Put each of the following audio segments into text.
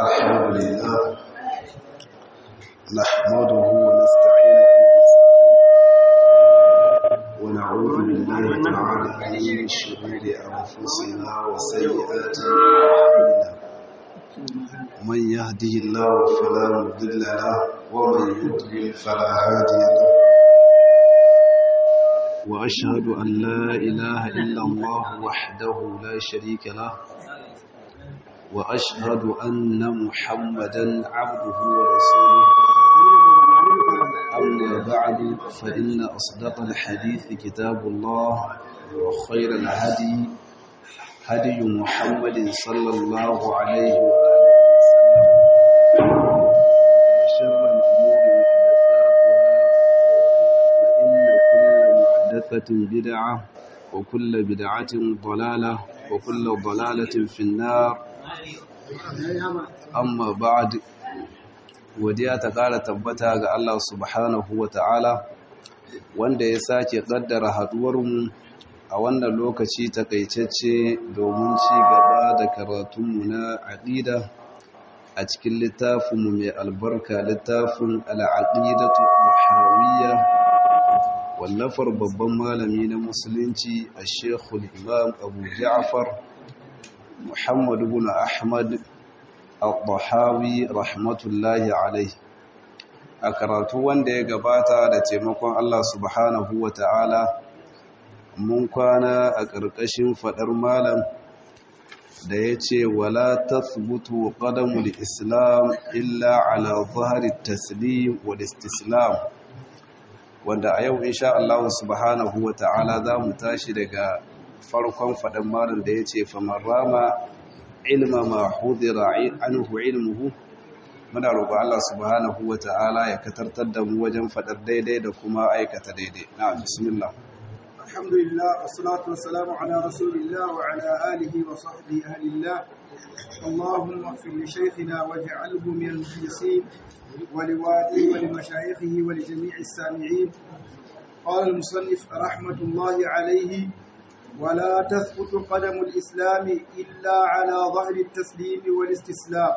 الحمد لله نحمده ونستعينه ونستغفره ونعوذ بالله تعالى من شرور أنفسنا وسيئات أعمالنا من يهده الله فلا مضل له ومن يضلل فلا هادي له وأشهد أن لا إله إلا الله وحده لا شريك له وأشهد أن محمدا عبده ورسوله أما بعد فإن أصدق الحديث كتاب الله وخير الهدي هدي محمد صلى الله عليه وآله وسلم وشر الأمور محدثاتها فإن كل محدثة بدعة وكل بدعة ضلالة وكل ضلالة في النار amma ba'ad godiya ta ƙara tabbata ga Allah subhanahu wa ta'ala wanda ya sake ƙaddara haɗuwarmu a wannan lokaci takaitacce domin ci gaba da karatunmu na aƙida a cikin littafinmu mai albarka littafin al'aƙidatu muhawiyya wallafar babban malami na musulunci a shekul imam abu ja'far Muhammad ibn Ahmad al-Bahawi rahmatullahi alaihi a karatu wanda ya gabata da taimakon Allah subhanahu wa ta'ala mun kwana a ƙarƙashin faɗar malam da ya ce wala tathbutu qadamul islam illa ala zahari taslim wal istislam wanda a yau insha Allah subhanahu wa ta'ala za mu tashi daga farkon faɗin marin da ya ce famar rama ilma ma hudira anhu ilmuhu muna roƙo Allah subhanahu wa ta'ala ya katartar da mu wajen faɗar daidai da kuma aikata daidai na bismillah alhamdulillah wassalatu wassalamu ala rasulillah wa ala alihi wa sahbihi ahlillah اللهم اغفر لشيخنا واجعله من المخلصين ولوالده ولمشايخه ولجميع السامعين قال المصنف رحمة الله عليه ولا تثبت قدم الإسلام إلا على ظهر التسليم والاستسلام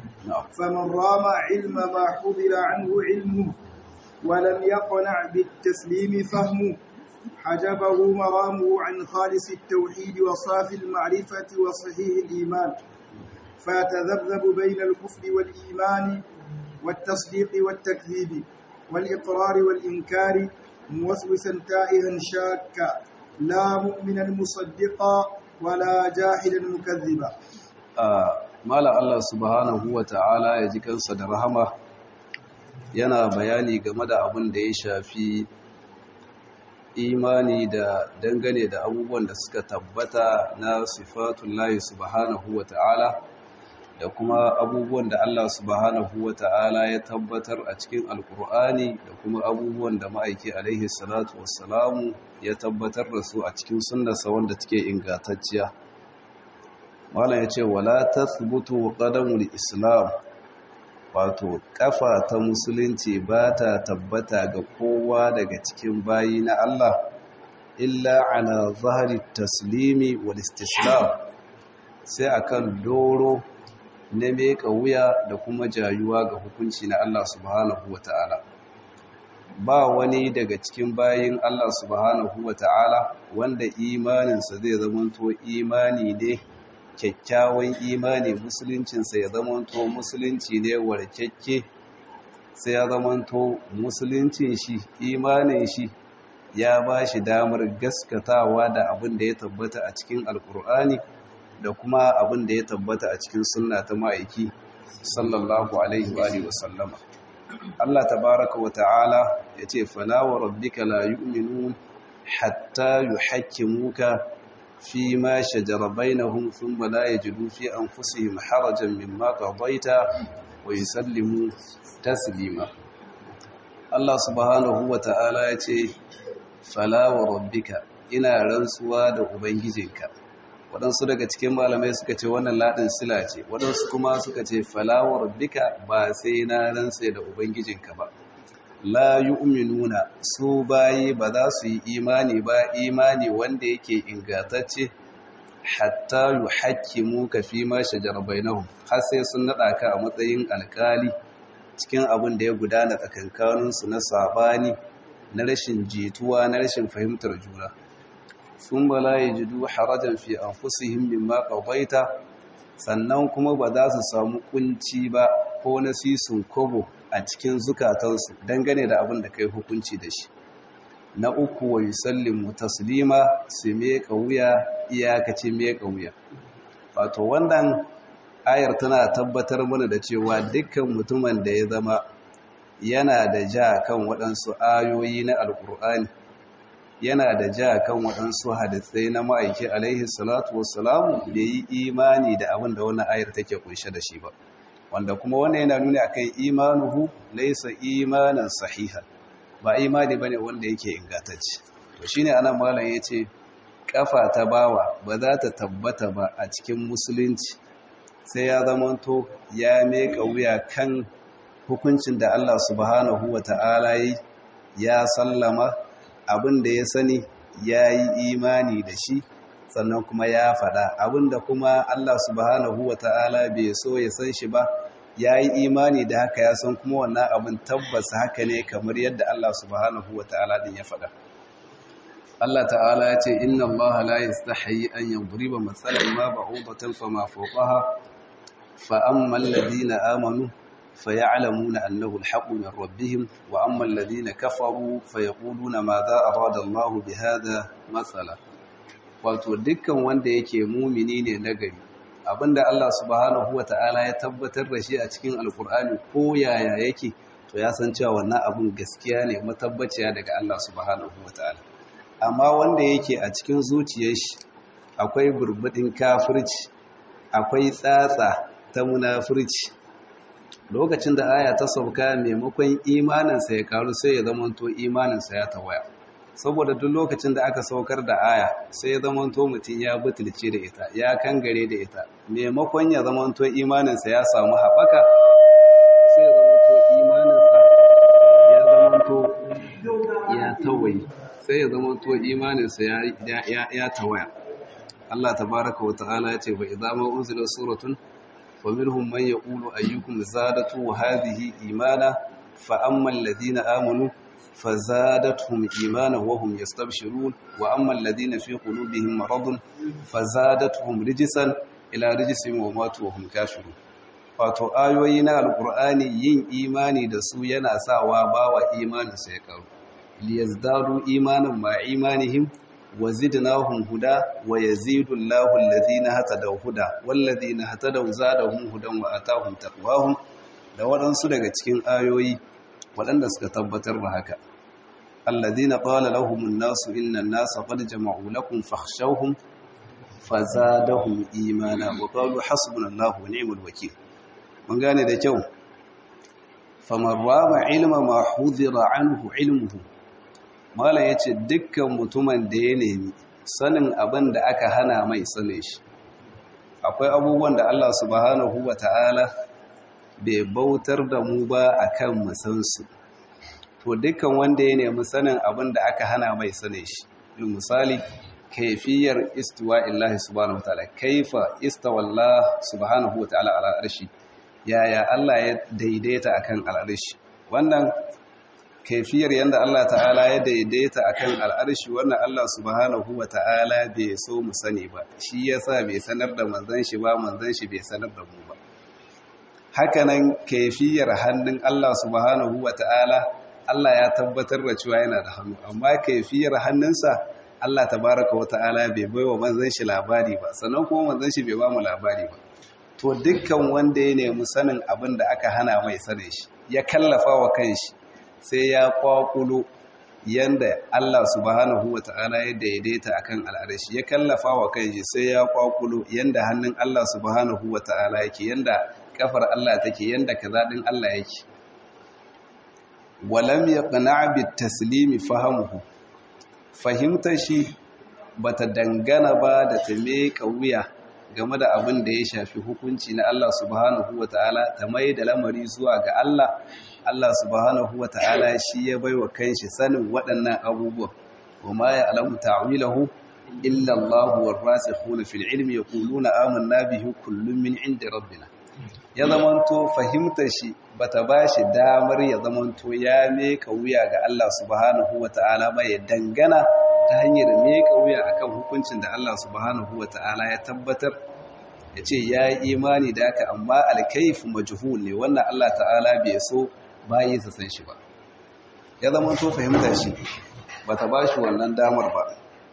فمن رام علم ما حضر عنه علمه ولم يقنع بالتسليم فهمه حجبه مرامه عن خالص التوحيد وصافي المعرفة وصحيح الإيمان فيتذبذب بين الكفر والإيمان والتصديق والتكذيب والإقرار والإنكار موسوسا تائها شاكا لا مؤمنا مصدقا ولا جاحدا مكذبا mala Allah subhanahu wa ta'ala ya ji kansa da rahama yana bayani game da abin da ya shafi imani da dangane da abubuwan da suka tabbata na sifatullahi subhanahu wa ta'ala da kuma abubuwan da Allah subhanahu wa ta'ala ya tabbatar a cikin alkur'ani da kuma abubuwan da ma'aiki alaihi salatu wassalamu ya tabbatar da su a cikin sunnarsa wanda take ingantacciya malam ya ce wala tathbutu qadamul islam wato kafa ta musulunci ba ta tabbata ga kowa daga cikin bayi na Allah illa ala zahari taslimi wal istislam sai akan doro na meka wuya da kuma jayuwa ga hukunci na Allah subhanahu wa ta'ala ba wani daga cikin bayin Allah subhanahu wa ta'ala wanda imaninsa zai zamanto imani ne kyakkyawan imani musuluncinsa ya zamanto musulunci ne warkekke sai ya zamanto musuluncin shi imanin shi ya ba shi damar gaskatawa da abin da ya tabbata a cikin alkur'ani da kuma abin da ya tabbata a cikin sunna ta ma'aiki sallallahu alaihi wa sallama Allah tabaraka wa ta'ala ya ce fala wa rabbika la yu'minun hatta yuhakkimuka fi ma shajara bainahum thumma la yajidu fi anfusihim harajan mimma qadaita wa yusallimu taslima Allah subhanahu wa ta'ala ya ce fala wa rabbika ina rantsuwa da ubangijinka waɗansu daga cikin malamai suka ce wannan laɗin sila ce waɗansu kuma suka ce falawar bika ba sai na rantse da ubangijinka ba la yu'minuna su bayi ba za su yi imani ba imani wanda yake ingantacce hatta yuhakkimuka fi ma shajara bainahum har sai sun nada ka a matsayin alkali cikin abin da ya gudana tsakankanin su na sabani na rashin jituwa na rashin fahimtar juna sun bala yajidu harajan fi anfusihim mimma qadaita sannan kuma ba za su samu kunci ba ko na sisun kobo a cikin zukatansu dangane da abin da kai hukunci da shi na uku wa yusallimu taslima su meka wuya iyakaci meka wuya wato wannan ayar tana tabbatar mana da cewa dukkan mutumin da ya zama yana da ja kan waɗansu ayoyi na alkur'ani yana da ja kan waɗansu hadisai na ma'aiki alaihi salatu wassalamu bai yi imani da abin da wannan ayar take kunshe da shi ba wanda kuma wannan yana nuna akan imanuhu laysa imanan sahiha ba imani bane wanda yake ingantacce to shine anan malam yace kafa ta bawa ba za ta tabbata ba a cikin musulunci sai ya zamanto ya meka wuya kan hukuncin da Allah subhanahu wata'ala yi ya sallama abin da ya sani ya yi imani da shi sannan kuma ya fada abin da kuma Allah subhanahu wata'ala bai so ya san shi ba ya yi imani da haka ya san kuma wannan abin tabbas haka ne kamar yadda Allah subhanahu wa ta'ala din ya faɗa. Allah ta'ala ya ce, Inna Allah la yastahi an yadriba matsalan ma ba'udatan fa ma fawqaha fa amma alladhina amanu fa ya'lamuna annahu al-haqqu min rabbihim wa amma alladhina kafaru fa yaquluna ma za arada Allah bi hadha matsala. Wato dukkan wanda yake mumini ne nagari abinda Allah subhanahu wata'ala ya tabbatar da shi a cikin alkur'ani ko yaya yake to ya san cewa wannan abin gaskiya ne matabbaciya daga Allah subhanahu wata'ala amma wanda yake a cikin zuciyar shi akwai burbudin kafirci akwai tsatsa ta munafirci lokacin da aya ta sauka maimakon imaninsa ya karu sai ya zamanto imaninsa ya tawaya saboda duk lokacin da aka saukar da aya sai ya zamanto mutum ya butulce da ita ya kangare da ita maimakon ya zamanto imaninsa ya samu haɓaka sai ya zamanto imaninsa ya zamanto ya tawaye sai ya zamanto imaninsa ya tawaya Allah tabaraka wa ta'ala ya ce ba idza ma unzila suratun fa minhum man yaqulu ayyukum zadatu hadhihi imana fa amma alladhina amanu فزادتهم إيمانا وهم يستبشرون وأما الذين في قلوبهم مرض فزادتهم رجسا إلى رجسهم وماتوا وهم كافرون wato ayoyi na alkur'ani yin imani da su yana sawa bawa imanin sai karu liyazdadu imanan ma imanihim wa zidnahum huda wa yazidu Allahu alladhina hatadaw huda walladhina hatadaw zadahum hudan wa atahum taqwahum da waɗansu daga cikin ayoyi waɗanda suka tabbatar da haka alladhina qala lahumun nasu innan nasa qad jama'u lakum fakhshawhum fazadahum imana wa qalu hasbunallahu wa ni'mal wakeel mun gane da kyau faman rama ilma ma hudira anhu ilmuhu mala yace dukkan mutumin da ya nemi sanin abin da aka hana mai sanin shi akwai abubuwan da Allah subhanahu ta'ala bai bautar da mu ba akan musansu to dukkan wanda ya nemi sanin abin da aka hana mai sanin shi misali kaifiyar istiwa illahi subhanahu wataala kaifa istawalla subhanahu wataala ala arshi yaya Allah ya daidaita akan al'arshi wannan kaifiyar yanda Allah ta'ala ya daidaita akan al'arshi wannan Allah subhanahu wataala bai so mu sani ba shi yasa bai sanar da manzon shi ba manzon shi bai sanar da mu ba hakanan kaifiyar hannun Allah subhanahu wataala Allah ya tabbatar da cewa yana da hannu amma kaifiyar hannunsa Allah tabaraka wa ta'ala bai baiwa manzon shi labari ba sannan kuma manzon shi bai ba mu labari ba to dukkan wanda ya nemi sanin abin da aka hana mai sanin shi ya kallafa wa kanshi sai ya kwakulo yanda Allah subhanahu wa ta'ala ya daidaita akan al'arshi ya kallafa wa kanshi sai ya kwakulo yanda hannun Allah subhanahu wa ta'ala yake yanda kafar Allah take yanda kaza din Allah yake walam yaqna bit taslimi fahamuhu fahimtar shi bata dangana ba da ta meka wuya game da abin da ya shafi hukunci na Allah subhanahu wata'ala ta mai da lamari zuwa ga Allah Allah subhanahu wata'ala shi ya baiwa kanshi sanin waɗannan abubuwan kuma ya alamu ta'wilahu illa Allah war rasikhuna fil ilmi yaquluna amanna bihi kullun min indi rabbina ya zamanto fahimtar shi bata bashi damar ya zamanto ya meka wuya ga Allah subhanahu wataala ba ya dangana ta hanyar meka wuya akan hukuncin da Allah subhanahu wataala ya tabbatar ya ce ya yi imani da aka amma alkaif majhul ne wannan Allah ta'ala bai so bayi sa san shi ba ya zama to fahimta shi bata ba shi wannan damar ba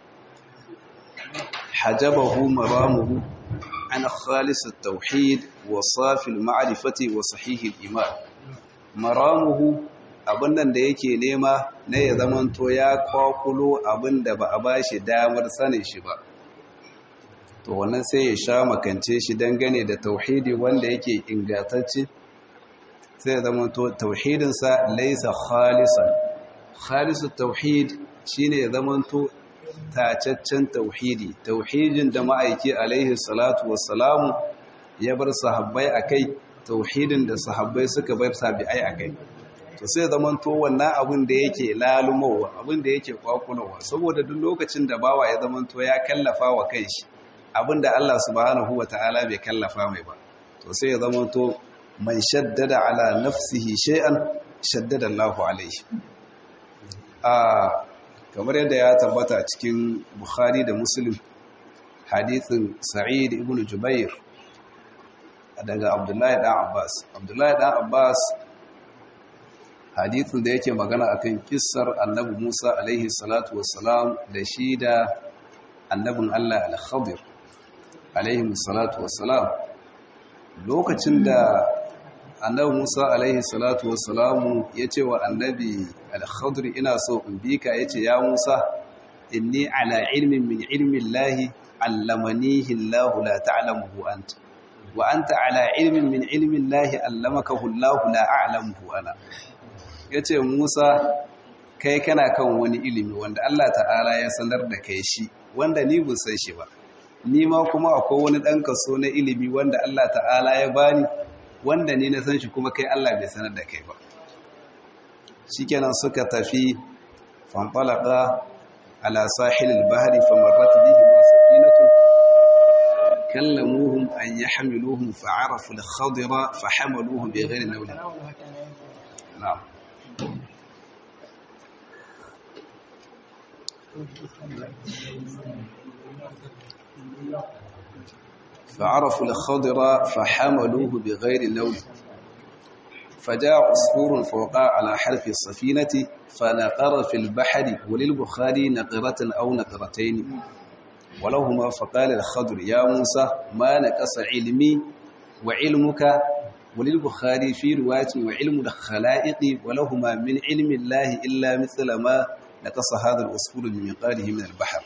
hajabahu maramuhu an khalis at-tauhid wa safi al-ma'rifati wa sahih al-iman maramuhu abin nan da yake nema ne ya zama to ya kwakulo abin da ba a bashi damar sanin shi ba to wannan sai ya sha makance shi dangane da tauhidi wanda yake ingantacce sai ya zama to tauhidinsa laisa khalisan khalisu tauhid shine ya zama to tacaccen tauhidi tauhidin da ma'aiki alaihi salatu wassalamu ya bar sahabbai akai tauhidin da sahabbai suka bar tabi'ai akai to sai zaman to wannan abin da yake lalumowa abin da yake kwakulowa saboda duk lokacin da bawa ya zaman to ya kallafa wa kanshi abin da Allah subhanahu wataala bai kallafa mai ba to sai ya zaman to man shaddada ala nafsihi shay'an shaddada Allahu alaihi a kamar yadda ya tabbata a cikin Bukhari da Muslim hadithin Sa'id ibn Jubair daga Abdullahi dan Abbas Abdullahi dan Abbas hadithin da yake magana akan kissar Annabi Musa alaihi salatu wassalam da shi da annabin Allah al-Khadir alaihi salatu wassalam lokacin da annabi Musa alaihi salatu wassalamu ya ce wa annabi al-Khadir ina so in bi ka yace ya Musa inni ala ilmin min ilmi Allah allamanihi Allah la ta'lamuhu anta wa anta ala ilmin min ilmi Allah allamakahu Allah la a'lamuhu ana yace Musa kai kana kan wani ilimi wanda Allah ta'ala ya sanar da kai shi wanda ni ban san shi ba ni ma kuma akwai wani dan kaso na ilimi wanda Allah ta'ala ya bani wanda ni na san shi kuma kai Allah bai sanar da kai ba shikenan suka tafi fanfalaka ala sahilil bahri famarrat bihim safinatun kallamuhum an yahmiluhum fa'arafu al-khadira fahamaluhum bighayri nawlin na'am فعرفوا الخضر فحملوه بغير لون فجاء عصفور فوقع على حرف السفينة فنقر في البحر وللبخاري نقرة أو نقرتين ولهما فقال الخضر يا موسى ما نقص علمي وعلمك وللبخاري في رواية وعلم الخلائق ولهما من علم الله إلا مثل ما نقص هذا العصفور من مقاله من البحر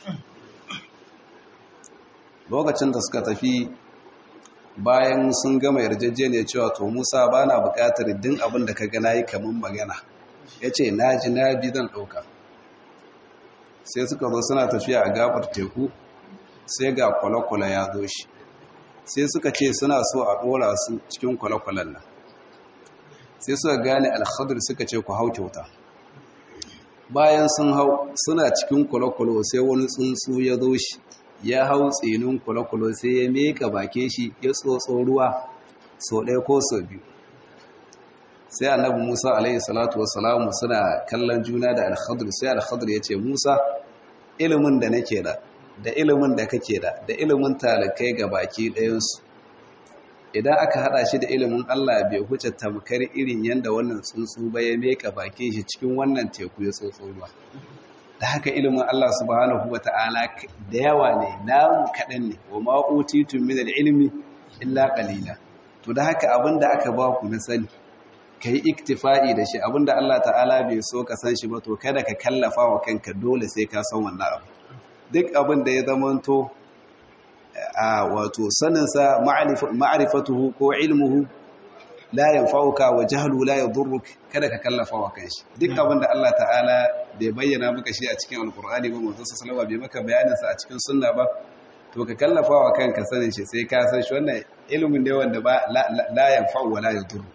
lokacin da suka tafi bayan sun gama yarjejeniya cewa to Musa ba na buƙatar din abin da ka gana yi kamar magana ya ce na ji na bi zan ɗauka sai suka zo suna tafiya a gabar teku sai ga kwale-kwale ya zo shi sai suka ce suna so a ɗora su cikin kwale-kwalen nan sai suka gane alhadur suka ce ku hau kyauta bayan sun hau suna cikin kwale-kwale sai wani tsuntsu ya zo shi ya hau tsinin kwale-kwale sai ya meka bake shi ya tsotso ruwa sau ɗaya ko sau biyu sai annabi musa alaihi salatu wasalamu suna kallon juna da alhadur sai alhadur ya ce musa ilimin da nake da da ilimin da kake da da ilimin talakai ga baki ɗayansu idan aka haɗa shi da ilimin allah bai huce tamkar irin yadda wannan tsuntsu ba ya meka bake shi cikin wannan teku ya tsotso ruwa da haka ilimin Allah subhanahu wa ta'ala da yawa ne namu kaɗan ne wa ma'utitun min ilmi illa ƙalila to da haka abinda aka ba ku na sani ka yi iktifa'i da shi abinda Allah ta'ala bai so ka san shi ba to kada ka kallafa wa kanka dole sai ka san wannan abu duk abin da ya zamanto a wato saninsa ma'arifatuhu ko ilmuhu la yanfa'uka wa jahlu la yadurruk kada ka kallafa wa kanshi duk abin da Allah ta'ala bai bayyana maka shi a cikin alqur'ani ba manzo sallallahu bai maka bayanin sa a cikin sunna ba to ka kallafa wa kanka sanin shi sai ka san shi wannan ilimin ne wanda ba la yanfa'u wa la yadurru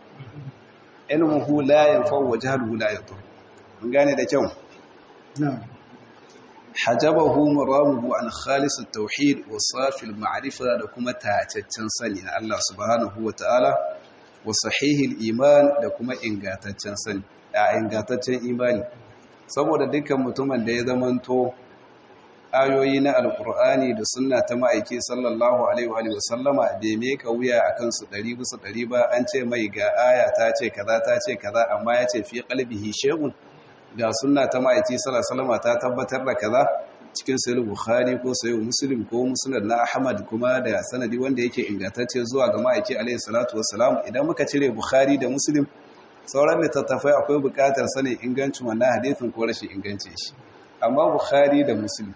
ilmuhu la yanfa'u wa jahluhu la yadurru mun gane da kyau na'am hajabahu maramuhu an khalisu tauhid wa safil ma'rifa da kuma tacaccen sani na Allah subhanahu wa ta'ala wa sahihil iman da kuma ingantaccen sani a ingantaccen imani saboda dukkan mutumin da ya zamanto ayoyi na alkur'ani da sunna ta ma'aiki sallallahu alaihi wa sallama bai meka wuya a kansu ɗari bisa ɗari ba an ce mai ga aya ta ce kaza ta ce kaza amma ya ce fi qalbihi shay'un ga sunna ta ma'aiki sallallahu alaihi ta tabbatar da kaza cikin sahih bukhari ko sahih muslim ko musnad na ahmad kuma da sanadi wanda yake ingantacce zuwa ga ma'aiki alaihi salatu wassalam idan muka cire bukhari da muslim sauran littattafai akwai buƙatar sanin ingancin wannan hadisin ko rashin ingancin shi amma bukhari da muslim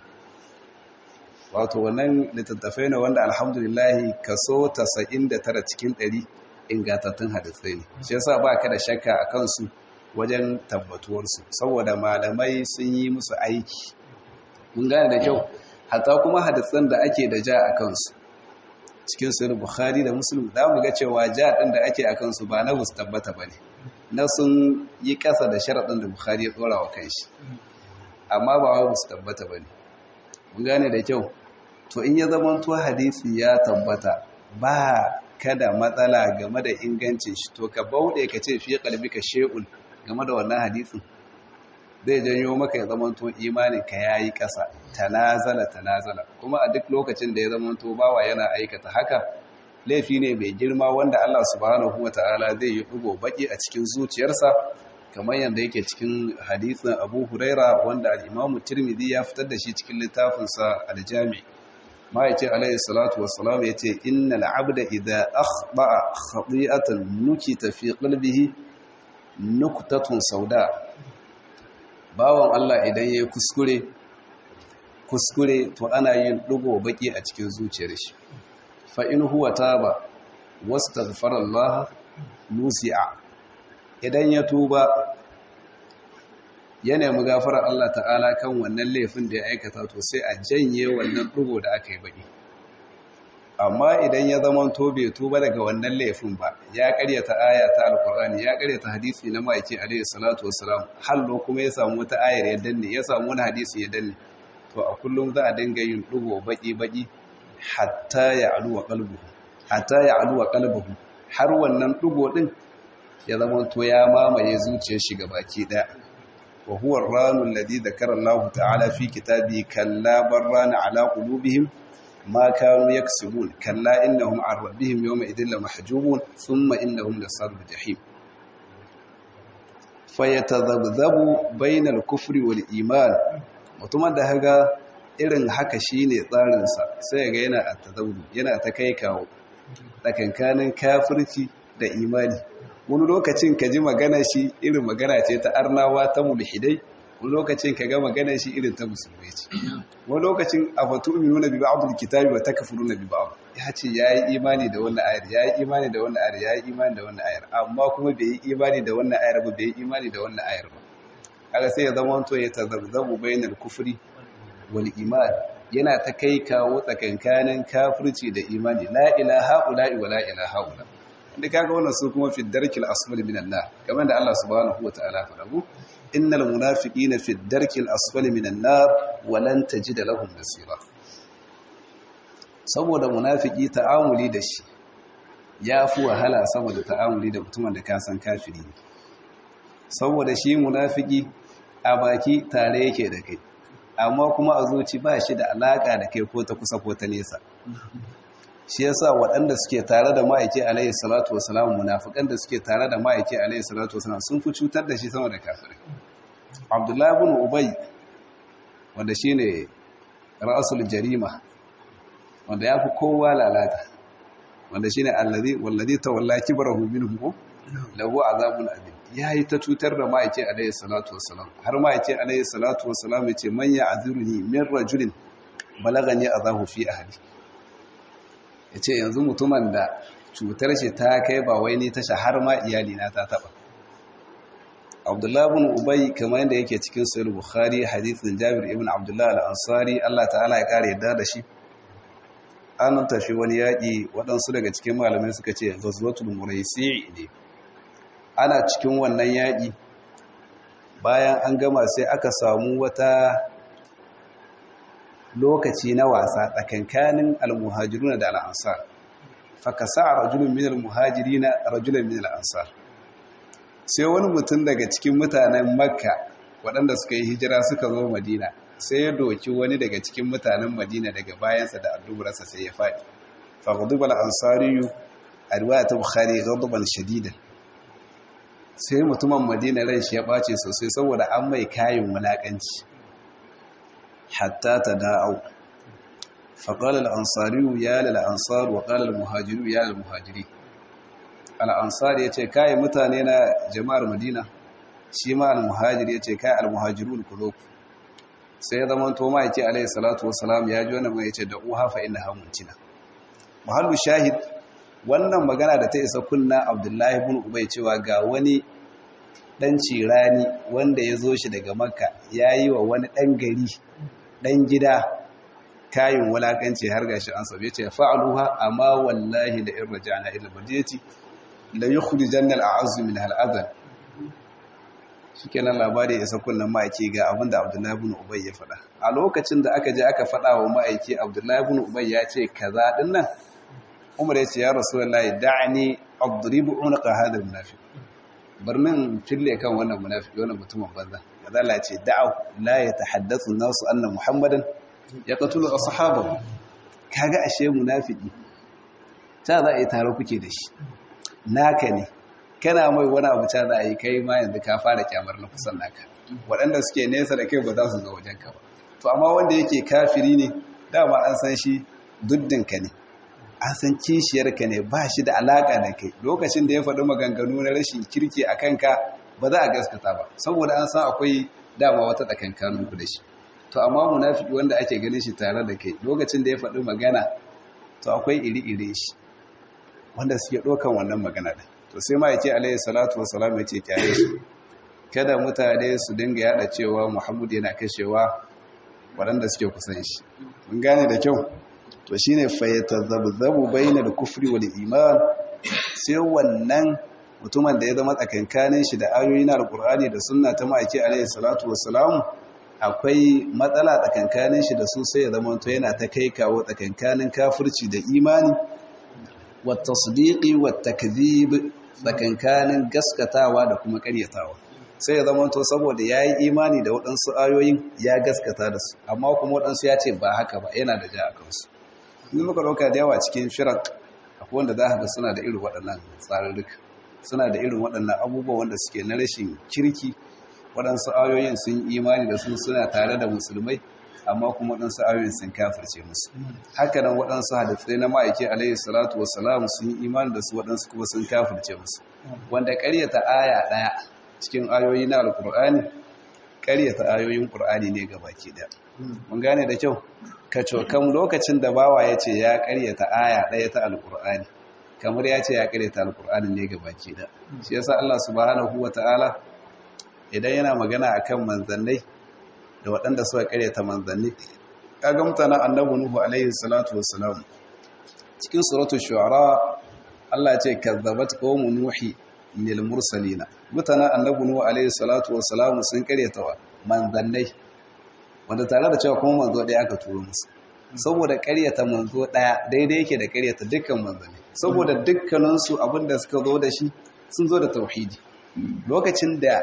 wato wannan littattafai ne wanda alhamdulillahi kaso 99 cikin 100 ingantattun hadisai ne shi yasa ba ka da shakka a kansu wajen tabbatuwarsu saboda malamai sun yi musu aiki mun gane da kyau hatta kuma hadisan da ake da ja a kansu cikin sahih bukhari da muslim za mu ga cewa ja din da ake a kansu ba na bus tabbata bane na sun yi kasa da sharaɗin da bukhari ya tsora wa kanshi amma ba wai bus tabbata bane mun gane da kyau to in ya zama to hadisi ya tabbata ba kada matsala game da ingancin shi to ka bauɗe ka ce fiye ka she'ul game da wannan hadisin zai janyo maka ya zama to imanin ka yayi ƙasa tanazala tanazala kuma a duk lokacin da ya zama to bawa yana aikata haka laifi ne mai girma wanda Allah subhanahu wataala zai yi dugo baki a cikin zuciyarsa kamar yadda yake cikin hadisin Abu Huraira wanda al-Imam Tirmidhi ya fitar da shi cikin littafinsa al-Jami' ma yace alayhi salatu wassalam yace innal abda idha akhta'a khati'atan nukita fi qalbihi nuktatun sauda bawan Allah idan yayi kuskure kuskure to ana yin dugo baki a cikin zuciyar shi fa in huwa taba wastaghfara Allah nusi'a idan ya tuba ya nemi gafarar Allah ta'ala kan wannan laifin da ya aikata to sai a janye wannan ɗugo da aka yi baƙi amma idan ya zama to bai tuba daga wannan laifin ba ya karyata aya ta alkur'ani ya karyata hadisi na ma'aiki alaihi salatu wassalam hallo kuma ya samu wata ayar ya danne ya samu wani hadisi ya danne to a kullum za a dinga yin ɗugo baƙi-baƙi hatta ya aluwa qalbuhu hatta ya aluwa qalbuhu har wannan ɗugo ɗin ya zama to ya mamaye zuciyar shi baki ɗaya وهو الران الذي ذكر الله تعالى في كتابه كلا بران على قلوبهم ما كانوا يكسبون كلا إنهم عن ربهم يومئذ لمحجوبون ثم إنهم لصال الجحيم فيتذبذب بين الكفر والإيمان mutumin da haga irin haka shine tsarinsa sai ga yana a tazawudu yana ta kai kawo tsakankanin kafirci da imani wani lokacin ka ji magana shi irin magana ce ta arnawa ta mulhidai wani lokacin ka ga magana shi irin ta musulmai ce wani lokacin a fatu uminu na biba abdul kitabi wa takafuru na biba abu ya ce ya yi imani da wannan ayar ya yi imani da wannan ayar ya yi imani da wannan ayar amma kuma bai yi imani da wannan ayar ba bai yi imani da wannan ayar ba kaga sai ya zama to ya tazabzabu bainal kufri wal iman yana ta kai kawo tsakankanin kafirci da imani la ilaha illa wa la ilaha illa da kaga wannan su kuma fi darkil asfali minan nar kamar da Allah subhanahu wataala faɗa mu innal munafiqina fi darkil asfali minan nar wa lan tajida lahum nasira saboda munafiki ta'amuli da shi yafi wahala saboda ta'amuli da mutumin da ka san kafiri ne saboda shi munafiki a baki tare yake da kai amma kuma a zuci ba shi da alaka da kai ko ta kusa ko ta nesa shi yasa waɗanda suke tare da ma'aiki alayhi salatu wasalam munafikan da suke tare da ma'aiki alayhi salatu wasalam sun fi cutar da shi sama da kafirai abdullahi ibn ubay wanda shine ra'sul jarima wanda yafi kowa lalata wanda shine allazi wallazi tawalla kibrahu minhum lahu azabun alim yayi ta cutar da ma'aiki alayhi salatu wasalam har ma'aiki alayhi salatu wasalam yace man ya'zuruni min rajulin balagani azahu fi ahli ya ce yanzu mutumin da cutar shi ta kai ba wai ni ta shahar ma iyalina ta taba abdullahi bin ubay kamar yadda yake cikin sahih bukhari hadithin jabir ibn abdullah al-ansari Allah ta'ala ya kare yadda da shi an tafi wani yaƙi waɗansu daga cikin malamai suka ce ghazwatul muraisi ne ana cikin wannan yaƙi bayan an gama sai aka samu wata lokaci na wasa tsakankanin almuhajiruna da al'ansar fakasa rajulun min almuhajirina rajulun min al'ansar sai wani mutum daga cikin mutanen makka waɗanda suka yi hijira suka zo madina sai ya doki wani daga cikin mutanen madina daga bayansa da addubarsa sai ya faɗi faghduba al-ansariyu a riwaya ta bukhari ghadban shadidan sai mutumin madina ran shi ya ɓace sosai saboda an mai kayan wulaƙanci hatta ta da'au faƙal al'ansariyu ya lal'ansar wa ƙal al-muhajiru ya lal'muhajiri al'ansar ya ce kayan mutane na jama'ar madina shi ma al-muhajiri ya ce kayan al-muhajiru ku sai ya zama to ma'aiki alaihi salatu wasalam ya ji wani mai ce da uha fa inna hamuntina mahallu shahid wannan magana da ta isa kunna abdullahi bin ubay cewa ga wani dan cirani wanda ya zo shi daga makka ya yi wa wani dan gari dan gida kayin wulakanci har gashi an sabe ce fa'aluha amma wallahi da in raja'na ila madinati la yukhrijanna al'azzu min al'adhan shikenan labari ya sakun nan ma'aiki ga abinda Abdullahi ibn Ubay ya faɗa a lokacin da aka je aka faɗa wa ma'aiki Abdullahi ibn Ubay ya ce kaza din nan Umar ya ce ya Rasulullahi da'ani adribu unqa hada munafiq barnin fille kan wannan munafiki wannan mutumin banza kaza la ce da'u la yatahaddathu an-nasu anna Muhammadan yaqtulu ashabahu kaga ashe munafiki ta za a yi tare kuke da shi naka ne kana mai wani abu ta za a yi kai ma yanzu ka fara kyamar na kusan naka waɗanda suke nesa da kai ba za su zo wajen ka ba to amma wanda yake kafiri ne dama an san shi duddinka ne an san kishiyarka ne ba shi da alaƙa da kai lokacin da ya faɗi maganganu na rashin kirki a kanka ba za a gaskata ba saboda an san akwai dama wata tsakankanin ku da shi to amma munafiki wanda ake ganin shi tare da kai lokacin da ya faɗi magana to akwai iri-iri shi wanda suke ɗaukan wannan magana ɗin to sai ma yake alayhi salatu wassalam yace kyare shi kada mutane su dinga yada cewa Muhammad yana kashewa waɗanda suke kusan shi mun gane da kyau to shine fayatazabzabu bainal kufri wal iman sai wannan mutumin da ya zama tsakankanin shi da ayoyi na alqur'ani da sunna ta ma'aiki alayhi salatu wassalam akwai matsala tsakankanin shi da su sai ya zama to yana ta kai kawo tsakankanin kafirci da imani wa tasdiqi wa takdhib tsakankanin gaskatawa da kuma karyatawa sai ya zama to saboda ya yi imani da waɗansu ayoyin ya gaskata da su amma kuma waɗansu ya ce ba haka ba yana da ja a kansu in muka ɗauka da yawa cikin firak akwai wanda za ga suna da irin waɗannan tsarurruka suna da irin waɗannan abubuwa wanda suke na rashin kirki waɗansu ayoyin sun imani da su suna tare da musulmai amma kuma waɗansu ayoyin sun kafirce musu haka nan waɗansu hadisai na ma'aiki alaihi salatu wassalam sun yi imani da su waɗansu kuma sun kafirce musu wanda ƙaryata aya ɗaya cikin ayoyi na alƙur'ani ƙaryata ayoyin ƙur'ani ne ga baki ɗaya mun gane da kyau ka cokan lokacin da bawa ya ce ya ƙaryata aya ɗaya ta alƙur'ani kamar ya ce ya ƙaryata alƙur'ani ne ga baki ɗaya shi yasa Allah subhanahu wa ta'ala idan yana magana akan manzannai da waɗanda suka karyata manzanni kaga mutanen annabi nuhu alaihi salatu wassalam cikin suratul shu'ara Allah ya ce kazzabat qaumu nuhi lil mursalina mutanen annabi nuhu alaihi salatu wassalam sun karyata manzannai wanda tare da cewa kuma manzo ɗaya aka turo musu saboda karyata manzo ɗaya daidai yake da karyata dukkan manzanni saboda dukkaninsu abinda suka zo da shi sun zo da tauhidi lokacin da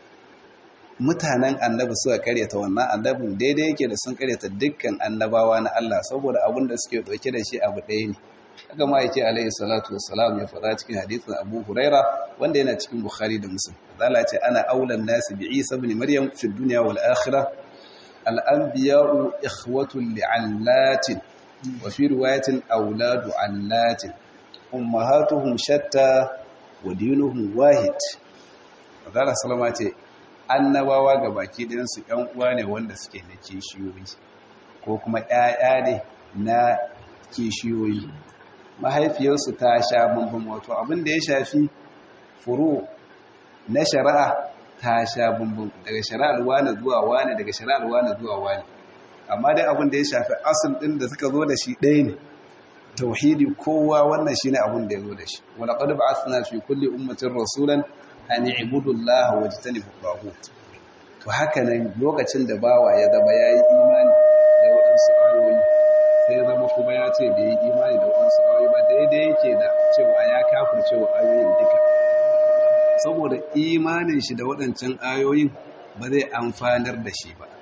mutanen annabi suka karyata wannan annabin daidai yake da sun karyata dukkan annabawa na Allah saboda abin da suke dauke da shi abu ɗaya ne haka ma yake alaihi salatu wassalam ya faɗa cikin hadisin Abu Huraira wanda yana cikin Bukhari da Muslim Allah ce ana aulan nasi bi Isa ibn Maryam fi dunya wal akhirah al anbiya'u ikhwatun li'allatin wa fi riwayatin auladu allatin ummahatuhum shatta wa dinuhum wahid Allah sallama ce annabawa ga baki ɗinsu ‘yan uwa ne wanda suke na kishiyoyi ko kuma ‘ya'ya ne na kishiyoyi mahaifiyarsu ta sha bambam wato abin da ya shafi furu na shari'a ta sha bambam daga shari'ar wane zuwa wane daga shari'ar wane zuwa wane amma dai abin da ya shafi asul ɗin da suka zo da shi ɗaya ne tauhidi kowa wannan shine abin da ya zo da shi wala qad ba'athna fi kulli ummatin rasulan an ibudu Allah wa jitanibu taghut to haka nan lokacin da bawa ya zaba yayi imani da waɗansu ayoyi sai zama kuma ya ce bai yi imani da waɗansu ayoyi ba daidai yake da cewa ya kafirce wa ayoyin duka saboda imanin shi da waɗancan ayoyin ba zai amfanar da shi ba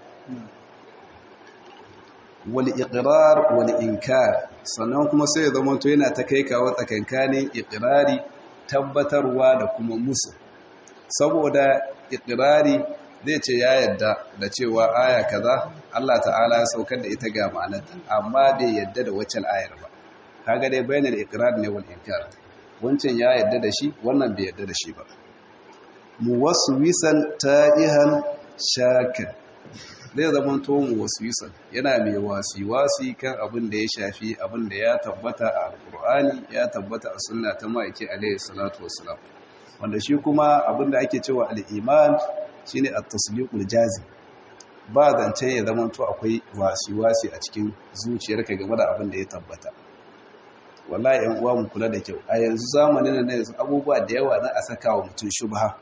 wal iqrar wal inkar sannan kuma sai ya zama to yana ta kai kawo tsakankanin iqrari tabbatarwa da kuma musu saboda iqrari zai ce ya yadda da cewa aya kaza Allah ta'ala ya saukar da ita ga ma'anarta amma bai yadda da waccan ayar ba kaga dai bayanan iqrar ne wal inkar wancan ya yadda da shi wannan bai yadda da shi ba muwaswisan ta'ihan shakan zai zama to muwaswisan yana mai wasi-wasi kan abin da ya shafi abin da ya tabbata a alkur'ani ya tabbata a sunna ta ma'aiki alaihi salatu wassalam wanda shi kuma abin da ake cewa al'iman shine at-tasdiqul jazim ba zance ya zama to akwai wasi-wasi a cikin zuciyarka game da abin da ya tabbata wallahi yan uwa mu kula da kyau a yanzu zamanin nan yanzu abubuwa da yawa na a saka wa mutum shubha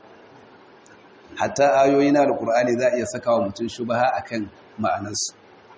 hatta ayoyi na alkur'ani za a iya saka wa mutum shubha akan ma'anarsu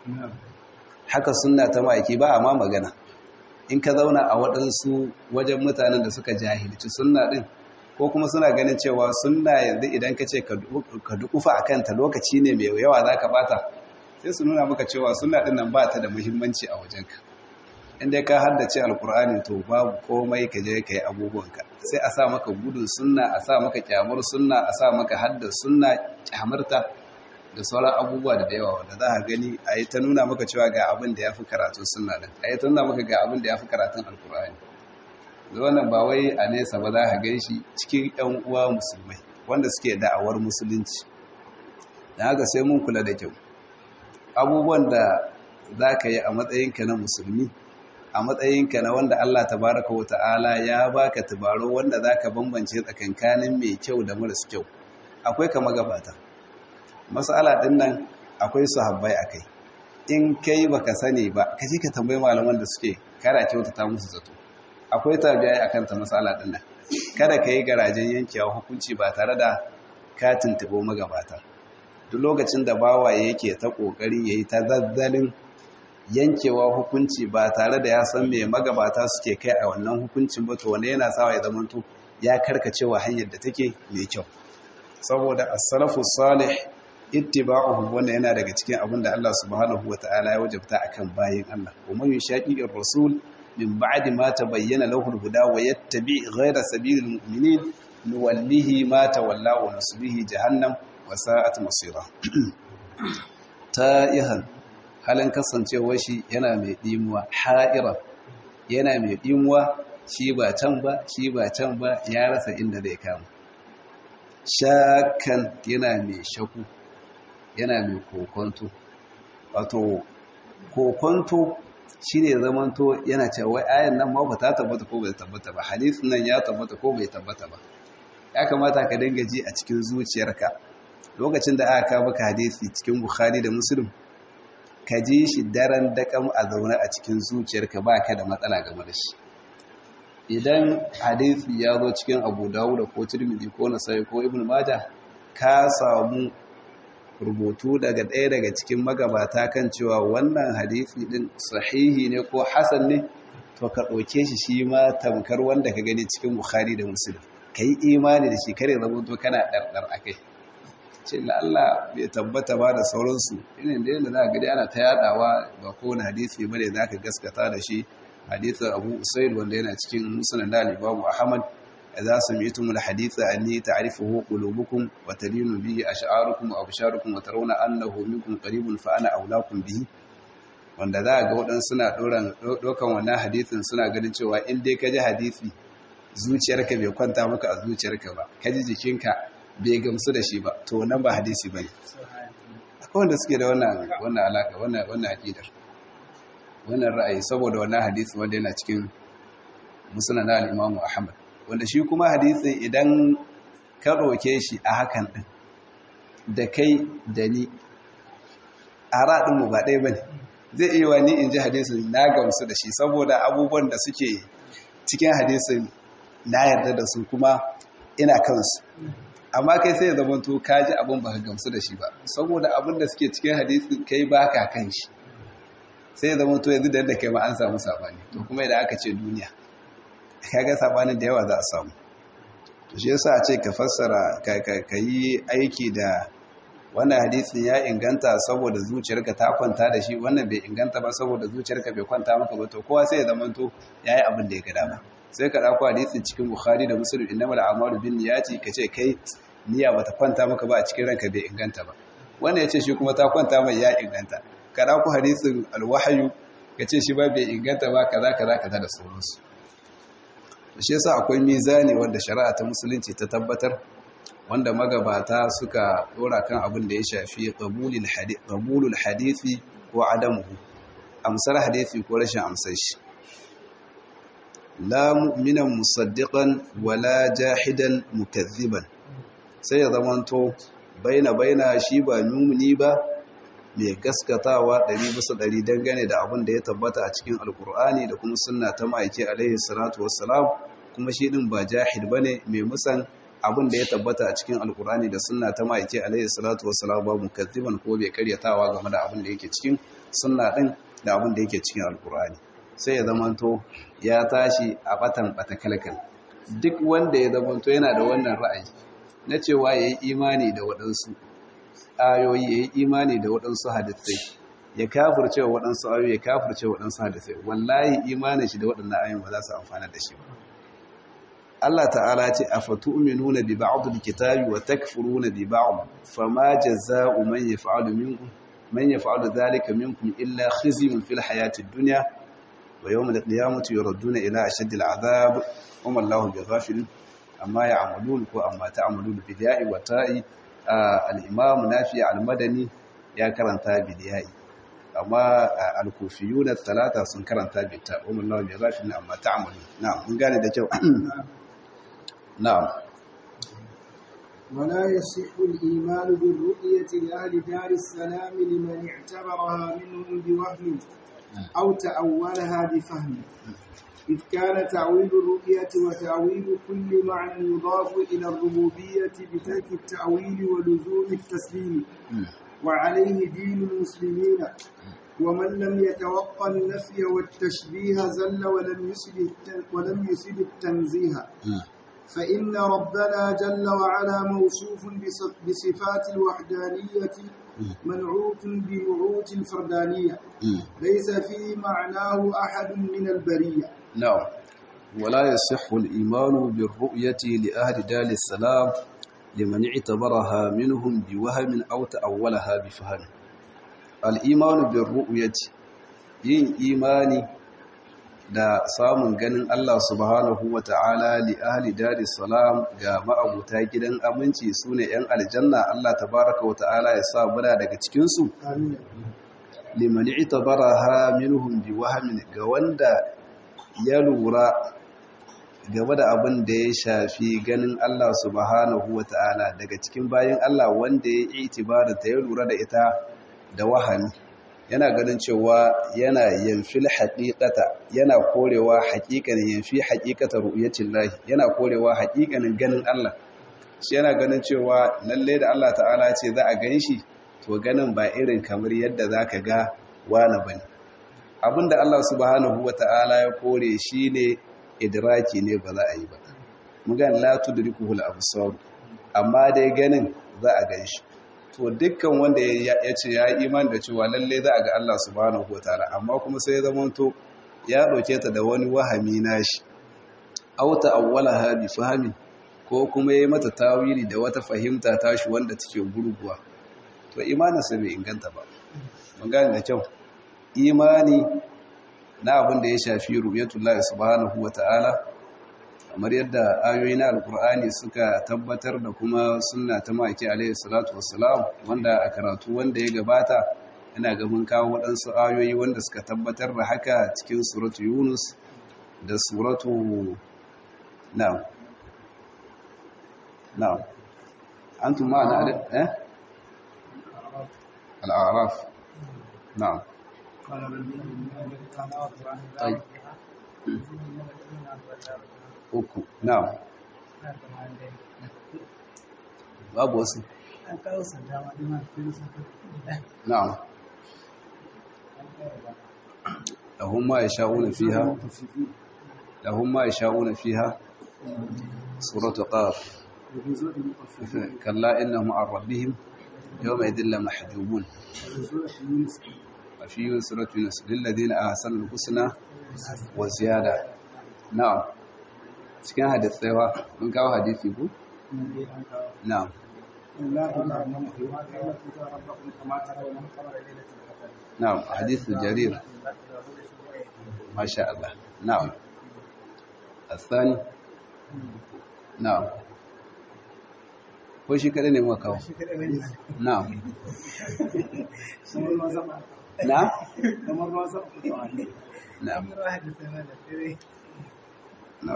haka sunna ta ma'aiki ba a ma magana in ka zauna a waɗansu wajen mutanen da suka jahilci sunna ɗin ko kuma suna ganin cewa sunna yanzu idan ka ce ka dukufa a kanta lokaci ne mai yawa za ka bata sai su nuna maka cewa sunna ɗin nan ba ta da muhimmanci a wajenka inda ka haddace alkur'ani to babu komai ka je ka yi abubuwanka sai a sa maka gudun sunna a sa maka kyamar sunna a sa maka haddar sunna kyamarta da sauran abubuwa da yawa wanda za a gani a yi ta nuna maka cewa ga abin da ya fi karatun sunna din a yi ta nuna maka ga abin da ya fi karatun alkur'ani da wannan ba wai a nesa ba za a gan shi cikin yan uwa musulmai wanda suke da'awar musulunci da haka sai mun kula da kyau abubuwan da za ka yi a matsayinka na musulmi a matsayinka na wanda Allah tabaraka wa ta'ala ya baka tabaro wanda zaka bambance tsakankanin mai kyau da maras kyau akwai kama gabata mas'ala din nan akwai sahabbai akai in kai baka sani ba ka je ka tambayi malaman da suke kara kyautata musu zato akwai tabi'ai akan ta mas'ala din nan kada ka yi garajen yankewa hukunci ba tare da ka tuntubo magabata duk lokacin da bawaye yake ta kokari yayi ta zazzalin yankewa hukunci ba tare da ya san me magabata suke kai a wannan hukuncin ba to wanda yana sawa ya zamanto ya karkacewa hanyar da take mai kyau saboda as-salafu salih ittiba'uhu wanda yana daga cikin abin da Allah subhanahu wata'ala ya wajabta akan bayin Allah kuma yushaqiqir rasul min ba'di ma tabayyana lahu al-huda wa yattabi' ghayra sabilil mu'minin nuwallihi ma tawalla wa nuslihi jahannam wa sa'at masira ta'ihan halin kasancewar shi yana mai ɗimuwa ha'ira yana mai ɗimuwa shi ba can ba shi ba can ba ya rasa inda zai kama shakan yana mai shaku yana mai kokonto wato kokonto shi ne zamanto yana cewa wai ayan nan ma ba ta tabbata ko bai tabbata ba hadisin nan ya tabbata ko bai tabbata ba ya kamata ka dinga ji a cikin zuciyarka lokacin da aka kawo maka hadisi cikin bukhari da muslim ka ji shi daren dakam a zaune a cikin zuciyarka ba ka da matsala game da shi idan hadisi ya zo cikin abu dawuda ko tirmidhi ko nasai ko ibn majah ka samu rubutu daga ɗaya daga cikin magabata kan cewa wannan hadisi din sahihi ne ko hasan ne to ka ɗauke shi shi ma tamkar wanda ka gani cikin bukhari da muslim ka yi imani da shi kare zamanto kana ɗarɗar a kai ce Allah bai tabbata ba da sauransu irin da yadda za a gadi ana ta yadawa ba kowane hadisi bane za ka gaskata da shi hadisin abu usaid wanda yana cikin musulun da alibabu ahmad za su mi tumul hadisa anni ta'rifuhu qulubukum wa talinu bihi ash'arukum wa absharukum wa tarawna annahu minkum qaribun fa ana aulakum bihi wanda za ga waɗansu suna ɗaukan wannan hadisin suna ganin cewa in dai ka ji hadisi zuciyarka bai kwanta maka a zuciyarka ba ka ji jikinka bai gamsu da shi ba to wannan ba hadisi bane akwai wanda suke da wannan wannan alaka wannan wannan aqidar wannan ra'ayi saboda wannan hadisi wanda yana cikin musnad al-Imam Ahmad wanda shi kuma hadisin idan ka roke shi a hakan din da kai da ni ara din mu ba ɗaya bane zai iya wani in ji hadisin na gamsu da shi saboda abubuwan da suke cikin hadisin na yarda da su kuma ina kansu amma kai sai ya zama to ka ji abin ba ka gamsu da shi ba saboda abin da suke cikin hadisin kai ba ka kan shi sai ya zama to yanzu da yadda kai ma an samu sabani to kuma idan aka ce duniya kaga sabanin da yawa za a samu to shi yasa a ce ka fassara ka yi aiki da wannan hadisin ya inganta saboda zuciyarka ta kwanta da shi wannan bai inganta ba saboda zuciyarka bai kwanta maka ba to kowa sai ya zama to yayi abin da ya ga dama sai ka dauko hadisin cikin bukhari da muslim innamal a'malu bin niyyati kace kai niyya bata kwanta maka ba a cikin ranka bai inganta ba wannan yace shi kuma ta kwanta mai ya inganta ka dauko hadisin alwahyu kace shi ba bai inganta ba kaza kaza kaza da sauransu shi yasa akwai mizani wanda shari'a ta musulunci ta tabbatar wanda magabata suka dora kan abin da ya shafi qabulul hadisi ko adamuhu amsar hadisi ko rashin amsar shi la mu'minan musaddiqan wala jahidan mukazziban sai ya zamanto baina baina shi ba mumuni ba mai gaskatawa ɗari bisa ɗari dangane da abin da ya tabbata a cikin alkur'ani da kuma sunna ta ma'aiki alaihi salatu wassalam kuma shi ɗin ba jahid bane mai musan abin da ya tabbata a cikin alkur'ani da sunna ta ma'aiki alaihi salatu wassalam ba mukazziban ko bai karyatawa game da abin da yake cikin sunna ɗin da abin da yake cikin alkur'ani sai ya zamanto ya tashi a batan bata kalkal duk wanda ya zamanto yana da wannan ra'ayi na cewa ya yi imani da waɗansu ayoyi ya yi imani da waɗansu hadisai ya kafirce wa waɗansu ayoyi ya kafirce wa waɗansu hadisai wallahi imanin shi da waɗannan ayoyin ba za su amfana da shi ba Allah ta'ala ce a fatu'minuna bi ba'd al-kitabi wa takfuruna bi ba'd fama jazaa'u man yaf'alu minkum man yaf'alu dhalika minkum illa khizyun fil hayati ad-dunya wa yawm al-qiyamati yuradduna ila ashaddi al-'adhab wa ma Allahu bighafilin amma ya'malun ko amma ta'malun bi da'i wa ta'i al-imam nafi al-madani ya karanta bi da'i amma al-kufiyun talata sun karanta bi ta wa ma Allahu bighafilin amma ta'malun na'am mun gane da kyau نعم ولا يصح الإيمان بالرؤية لأهل دار السلام لمن اعتبرها منهم بوهم أو تأولها بفهم إذ كان تعويل الرؤية وتأويل كل معنى يضاف إلى الربوبية بترك التأويل ولزوم التسليم وعليه دين المسلمين ومن لم يتوقع النفي والتشبيه زل ولم يسد ولم يسد التنزيه فإن ربنا جل وعلا موصوف بصفات الوحدانية منعوت بنعوت الفردانية ليس في معناه أحد من البرية نعم ولا يصح الإيمان بالرؤية لأهل دال السلام لمن اعتبرها منهم بوهم أو تأولها بفهم الإيمان بالرؤية yin imani da samun ganin Allah subhanahu wa ta'ala li ahli dari salam ga ma'abuta gidan aminci su ne ‘yan aljanna Allah tabaraka wa ta'ala ya sa muna daga cikinsu? limani ita bara ha minuhun bi wahamin ga wanda ya lura game da abin da ya shafi ganin Allah subhanahu wa ta'ala daga cikin bayan Allah wanda ya yi itibarata ya lura da ita da wahami yana ganin cewa yana yanfil haƙiƙata yana korewa haƙiƙanin yanfi haƙiƙata ru'yatin lahi yana korewa haƙiƙanin ganin Allah shi yana ganin cewa lalle da Allah ta'ala ce za a gan shi to ganin ba irin kamar yadda za ka ga wani ba ne abinda Allah subhanahu wa ta'ala ya kore shi ne idraki ne ba za a yi ba mugan la tudrikuhul absar amma dai ganin za a gan shi to dukkan wanda ya ce ya yi imani da cewa lalle za a ga Allah subhanahu wataala amma kuma sai ya zamanto ya ɗauke ta da wani wahami nashi auta awwalaha bi fahmi ko kuma yayi mata tawili da wata fahimta tashi wanda take gurguwa to imaninsa bai inganta ba mun gane da kyau imani na abin da ya shafi ru'yatullahi subhanahu wataala kamar yadda ayoyi na alkur'ani suka tabbatar da kuma sunna ta maki alaihi salatu wassalam wanda a karatu wanda ya gabata yana gaban kawo waɗansu ayoyi wanda suka tabbatar da haka cikin suratu yunus da suratu na'am na'am antum ma na eh al-a'raf na'am طيب uku na'am babu wasu na'am lahum ma yasha'una fiha lahum ma yasha'una fiha suratu qaf kalla innahum an rabbihim yawma idhin la mahjubun وفي سورة يونس للذين أحسنوا الحسنى وزيادة نعم cikin hadisaiwa mun kawo hadisi ku? na'am na'am hadisu jarir masha Allah na'am asani na'am ko shi kada ne muka kawo na'am نعم نعم نعم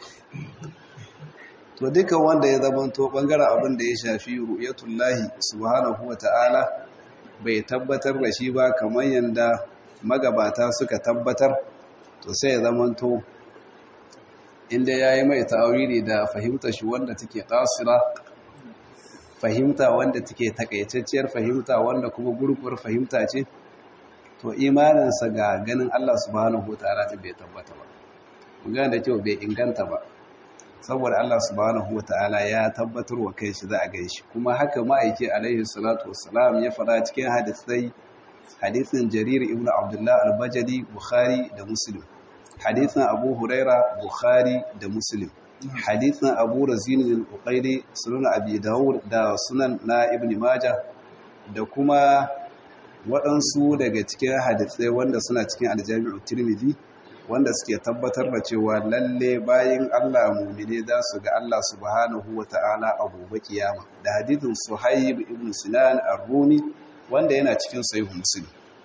to duka wanda ya zamanto bangaren abin da ya shafi ru'yatullahi subhanahu wata'ala bai tabbatar da shi ba kamar yanda magabata suka tabbatar to sai ya zamanto inda yayi mai ta'awili da fahimta shi wanda take kasira fahimta wanda take takaitacciyar fahimta wanda kuma gurgur fahimta ce to imaninsa ga ganin Allah subhanahu wataala ta bai tabbata ba magana da kyau bai inganta ba saboda Allah subhanahu wataala ya tabbatar wa kai shi za a gan shi kuma haka ma'aiki alaihi salatu wassalam ya fara cikin hadisai hadisin jarir ibn abdullah al-bajali bukhari da muslim hadisin abu huraira bukhari da muslim hadisin abu razin al-uqayli sunan abi dawud da sunan na ibn majah da kuma waɗansu daga cikin hadisai wanda suna cikin aljami'u tirmidhi wanda suke tabbatar da cewa lalle bayan Allah mumine za su ga Allah subhanahu wata'ala a gobe kiyama da hadithin Suhaib ibn Sinan ar-Rumi wanda yana cikin sahih Muslim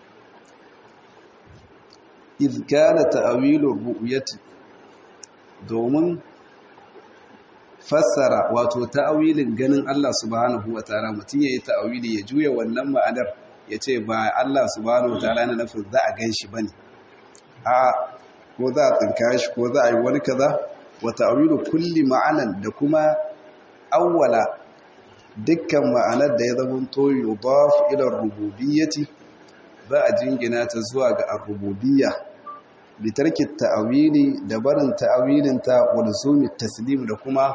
idh kana ta'wilu ru'yati domin fassara wato ta'awilin ganin Allah subhanahu wata'ala mutum yayi ta'awili ya juya wannan ma'anar yace ba Allah subhanahu wata'ala yana nufin za a ganshi bane a ko za a tsinka shi ko za a yi wani kaza wa ta'awilu kulli ma'anan da kuma awwala dukkan ma'anar da ya zama to yudaf ila rububiyyati za a jingina ta zuwa ga ar-rububiyya bi tarki ta'awili da barin ta'awilin ta wa luzumi taslim da kuma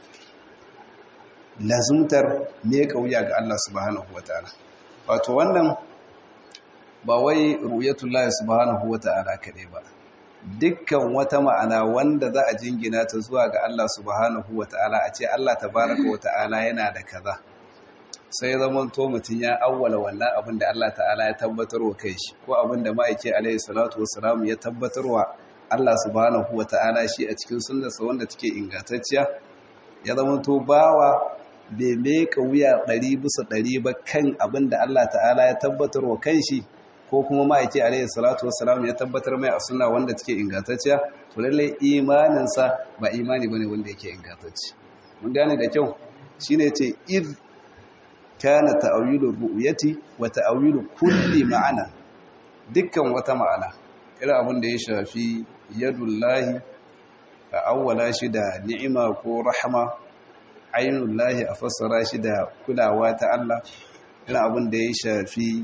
lazumtar me kauya ga Allah subhanahu wataala wato wannan ba wai ru'yatullahi subhanahu wata'ala kadai ba dukkan wata ma'ana wanda za a jingina ta zuwa ga Allah subhanahu wata'ala a ce Allah tabaraka wata'ala yana da kaza sai zaman to mutun ya awwala wannan abin da Allah ta'ala ya tabbatar wa kai shi ko abin da ma'aike alaihi salatu wassalam ya tabbatar wa Allah subhanahu wata'ala shi a cikin sunnarsa wanda take ingantacciya ya zaman to bawa bai meka wuya ɗari bisa ɗari ba kan abin da Allah ta'ala ya tabbatar wa kan shi ko kuma ma'aiki alaihi salatu wassalam ya tabbatar mai a suna wanda take ingantacciya to lalle imaninsa ba imani bane wanda yake ingantacci mun gane da kyau shine ce id kana ta'awilu ru'yati wa ta'awilu kulli ma'ana dukkan wata ma'ana irin abin da ya shafi yadullahi a awwala shi da ni'ima ko rahama ainullahi a fassara shi da kulawa ta Allah irin abin da ya shafi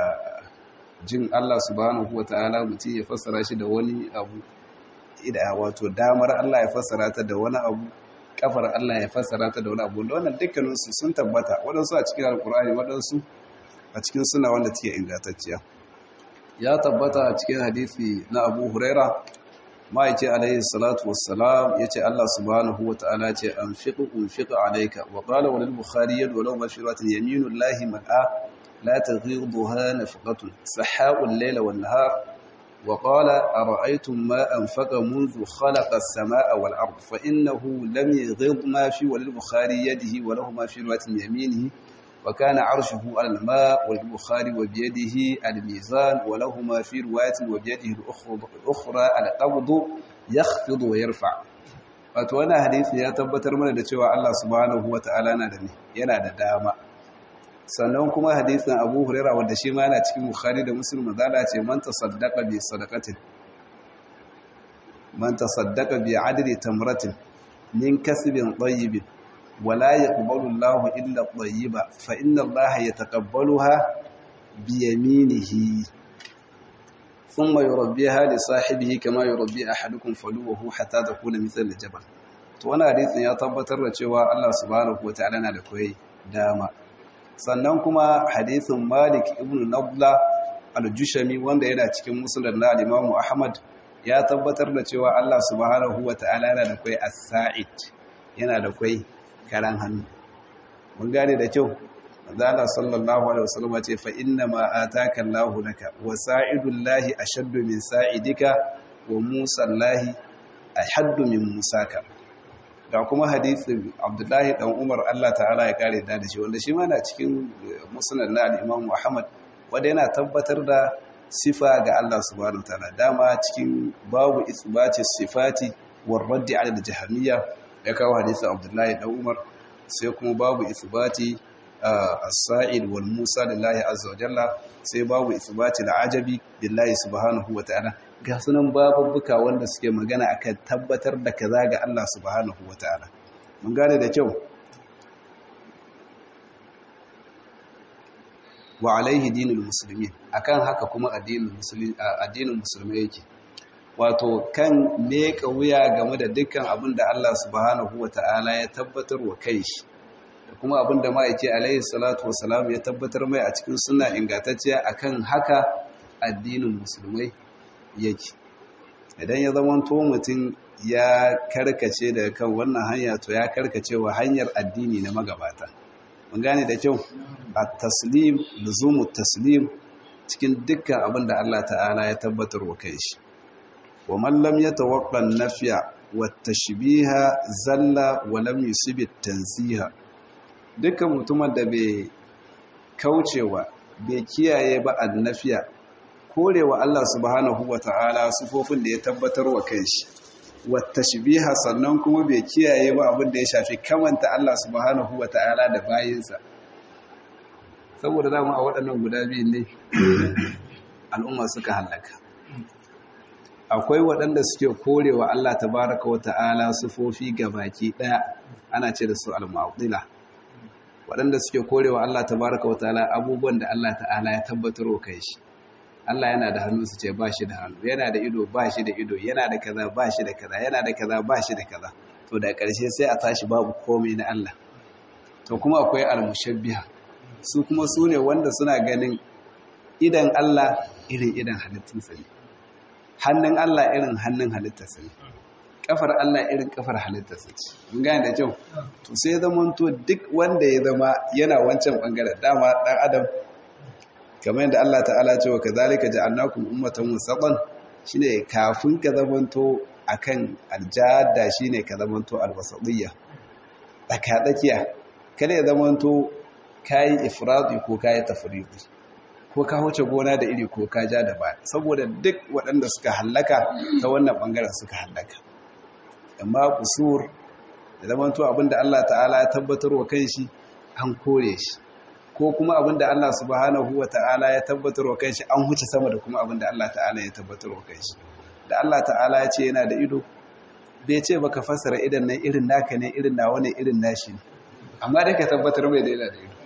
jin Allah subhanahu wata'ala mutum ya fassara shi da wani abu ida wato damar Allah ya fassara ta da wani abu kafar Allah ya fassara ta da wani abu da wannan dukkaninsu sun tabbata waɗansu a cikin alkur'ani waɗansu a cikin suna wanda take ingantacciya ya tabbata a cikin hadisi na Abu Huraira ma'aiki alaihi salatu wassalam yace Allah subhanahu wata'ala ce anfiqu unfiqu alayka wa qala wal bukhari yadu law mashiratin yaminullahi mal'a لا تغيضها نفقة سحاء الليل والنهار وقال أرأيتم ما أنفق منذ خلق السماء والأرض فإنه لم يغض ما في وللبخاري يده وله ما في رواية يمينه وكان عرشه على الماء وللبخاري وبيده الميزان وله ما في رواية وبيده الأخرى القبض يخفض ويرفع wato wannan hadisi ya tabbatar mana da cewa Allah subhanahu wataala yana da yana da dama sannan kuma hadisin abu huraira wanda shi ma yana cikin bukhari da muslim mazala ce man tasaddaqa bi sadaqatin man tasaddaqa bi adli tamratin min kasbin tayyibin wala yaqbalu Allahu illa tayyiba fa inna Allaha yataqabbaluha bi yaminihi thumma yurabbiha li sahibihi kama yurabbi ahadukum faluwahu hatta takuna mithla al-jabal to wannan hadisin ya tabbatar da cewa Allah subhanahu wataala na da koyi dama sannan kuma hadisin Malik ibn Nabla al-Jushami wanda yana cikin musnad na Imam Ahmad ya tabbatar da cewa Allah subhanahu wataala yana da koyi as-sa'id yana da koyi karan hannu mun gane da kyau manzala sallallahu alaihi wasallam ce fa inna ma ataka Allahu laka wa sa'idullahi ashaddu min sa'idika wa musallahi ashaddu min musaka da kuma hadisin Abdullahi dan Umar Allah ta'ala ya kare da shi wanda shi ma na cikin musnad na al-Imam Muhammad wanda yana tabbatar da sifa ga Allah subhanahu wa ta'ala dama cikin babu isbati sifati war raddi ala al-jahmiyya ya kawo hadisin Abdullahi dan Umar sai kuma babu isbati as-sa'id wal musa lillahi azza wa jalla sai babu isbati al-ajabi lillahi subhanahu wa ta'ala ga sunan babubuka wanda suke magana akan tabbatar da kaza ga Allah subhanahu wa ta'ala mun gane da kyau wa alaihi dinul muslimin akan haka kuma addinin musulmi addinin musulmai yake wato kan meka wuya game da dukkan abin da Allah subhanahu wa ta'ala ya tabbatar wa kai shi da kuma abin da ma'aike alaihi salatu wasalam ya tabbatar mai a cikin suna ingantacciya akan haka addinin musulmai yake idan ya zama to mutum ya karkace daga kan wannan hanya to ya karkace wa hanyar addini na magabata mun gane da kyau at-taslim luzumu taslim cikin dukkan abin da Allah ta'ala ya tabbatar wa kai shi wa man lam yatawaqqa an-nafya wat-tashbiha zalla wa lam yusib at-tanziha dukkan mutumin da bai kaucewa bai kiyaye ba annafiya korewa Allah subhanahu wata'ala sufofin da ya tabbatar wa kanshi wat-tashbiha sannan kuma bai kiyaye ba abin da ya shafi kamanta Allah subhanahu wata'ala da bayinsa saboda dama a waɗannan guda biyun ne al'umma suka halaka akwai waɗanda suke korewa Allah tabaraka wa ta'ala sufofi baki ɗaya ana ce da su al-mu'attila waɗanda suke korewa Allah tabaraka wa ta'ala abubuwan da Allah ta'ala ya tabbatar wa kai shi Allah yana da hannu su ce ba shi da hannu yana da ido ba shi da ido yana da kaza ba shi da kaza yana da kaza ba shi da kaza to da ƙarshe sai a tashi babu komai na Allah to kuma akwai al-mushabbiha su kuma su ne wanda suna ganin idan Allah irin idan halittunsa ne hannun Allah irin hannun halittarsa ne kafar Allah irin kafar halittarsa ce mun gane da kyau to sai zaman to duk wanda ya zama yana wancan bangaren dama dan adam kamar yadda Allah ta'ala ce wa kazalika ja'alnakum ummatan wasatan shine kafin ka zamanto akan aljada shine ka zamanto alwasatiyya tsakatsakiya kada ya zamanto kayi ifradi ko kayi tafriqi ko ka wuce gona da iri ko ka ja da baya saboda duk waɗanda suka hallaka ta wannan ɓangaren suka hallaka amma kusur da zamanto abinda Allah ta'ala ya tabbatar wa kanshi an kore shi ko kuma abinda Allah subhanahu wa ta'ala ya tabbatar wa kanshi an huce sama da kuma abinda Allah ta'ala ya tabbatar wa kanshi da Allah ta'ala ya ce yana da ido bai ce baka fassara idan nan irin naka ne irin nawa ne irin nashi ne amma da ka tabbatar mai da yana da ido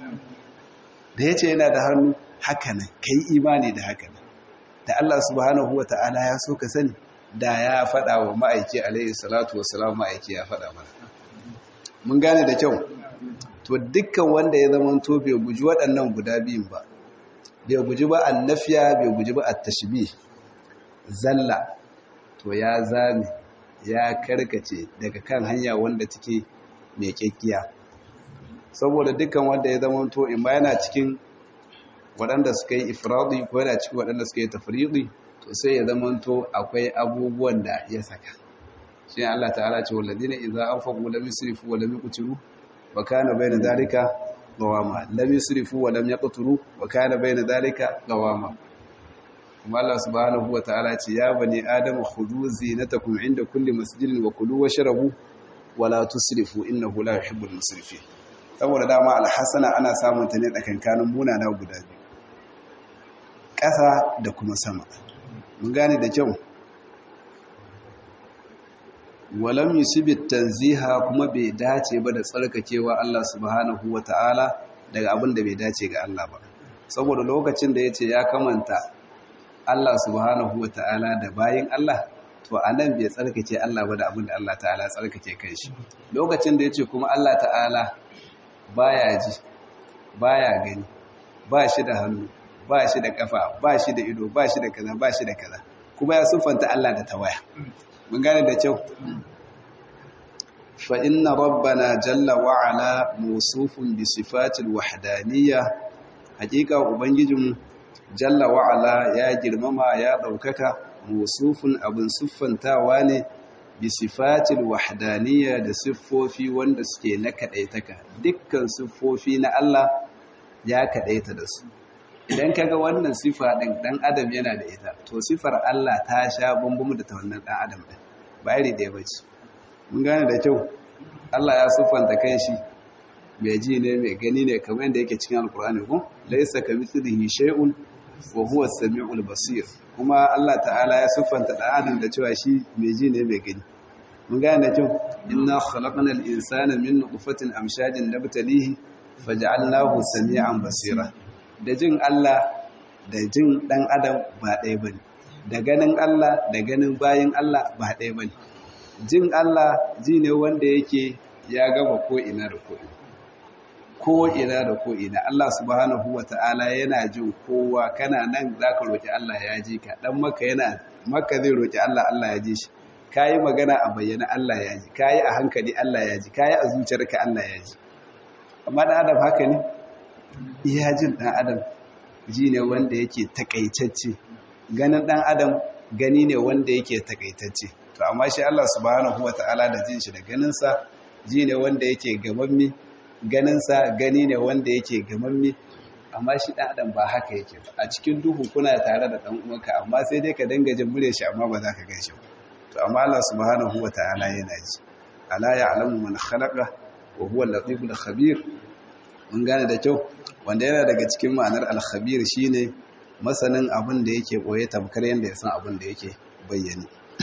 da ya ce yana da hannu haka nan ka yi imani da haka nan da Allah subhanahu wa ta'ala ya so ka sani da ya faɗa wa ma'aiki alaihi salatu wa salam ma'aiki ya faɗa mana mun gane da kyau to dukkan wanda ya zama to bai guji waɗannan guda biyun ba bai guji ba annafiya bai guji ba at-tashbih zalla to ya zame ya karkace daga kan hanya wanda take mai kekkiya saboda dukkan wanda ya zama to in ba yana cikin waɗanda suka yi ifradi ko yana cikin waɗanda suka yi tafridi to sai ya zama to akwai abubuwan da ya saka shi Allah ta'ala ce walladina idza anfaqu lam yusrifu wa lam yuqtiru wa kana bayna dhalika qawama lam yusrifu wa lam yaqtiru wa kana bayna dhalika qawama kuma Allah subhanahu wa ta'ala ce ya bani adama khudhu zinatakum inda kulli masjidin wa kulu washrabu wa la tusrifu innahu la yuhibbul musrifin saboda dama alhassana ana samun ta ne tsakankanin munana guda biyu ƙasa da kuma sama mun gane da kyau walam yusibit tanziha kuma bai dace ba da tsarkakewa Allah subhanahu wata'ala daga abin da bai dace ga Allah ba saboda lokacin da yace ya kamanta Allah subhanahu wa ta'ala da bayin Allah to a nan bai tsarkake Allah ba da abin da Allah ta'ala tsarkake kai shi lokacin da ya ce kuma Allah ta'ala baya ji baya gani ba shi da hannu ba shi da kafa ba shi da ido ba shi da kaza ba shi da kaza kuma ya siffanta Allah da tawaya mun gane da kyau fa inna rabbana jalla wa ala mawsufun bi sifatil wahdaniyya hakika ubangijinmu jalla wa ala ya girmama ya daukaka mawsufun abin siffantawa ne bi sifatil wahdaniyya da siffofi wanda suke na kadaitaka dukkan siffofi na Allah ya kadaita da su idan kaga wannan sifa din dan adam yana da ita to sifar Allah ta sha bambamu da ta wannan dan adam din ba iri da bace mun gane da kyau Allah ya siffanta kanshi mai ji ne mai gani ne kamar yadda yake cikin alkur'ani ko laysa kamithlihi shay'un wa huwa as-sami'ul basir kuma Allah ta'ala ya siffanta dan adam da cewa shi mai ji ne mai gani mun gane da kyau inna khalaqnal insana min nutfatin amshajin nabtalihi faj'alnahu sami'an basira da jin Allah da jin ɗan adam ba ɗaya ba ne da ganin Allah da ganin bayan Allah ba ɗaya ba ne jin Allah ji ne wanda yake ya gaba ko'ina da ko'ina ko'ina da ko'ina Allah subhanahu wa ta'ala yana jin kowa kana nan za ka roƙi Allah ya ji ka ɗan maka yana maka zai roƙi Allah Allah ya ji shi ka yi magana a bayyana Allah ya ji ka yi a hankali Allah ya ji ka yi a zuciyarka Allah ya ji amma ɗan adam haka ne iya jin ɗan adam ji ne wanda yake takaitacce ganin ɗan adam gani ne wanda yake takaitacce to amma shi Allah subhanahu wata'ala da jin shi da ganinsa ji ne wanda yake gamammi ganinsa gani ne wanda yake gamammi amma shi ɗan adam ba haka yake ba a cikin duhu kuna tare da ɗan uwanka amma sai dai ka danga jin murya shi amma ba za ka gan shi ba to amma Allah subhanahu wata'ala yana ji ala ya'lamu man khalaqa wa huwa al-latiful khabir mun gane da kyau wanda yana daga cikin ma'anar alkhabir shine masanin abin da yake boye tamkar yanda ya san abin da yake bayyane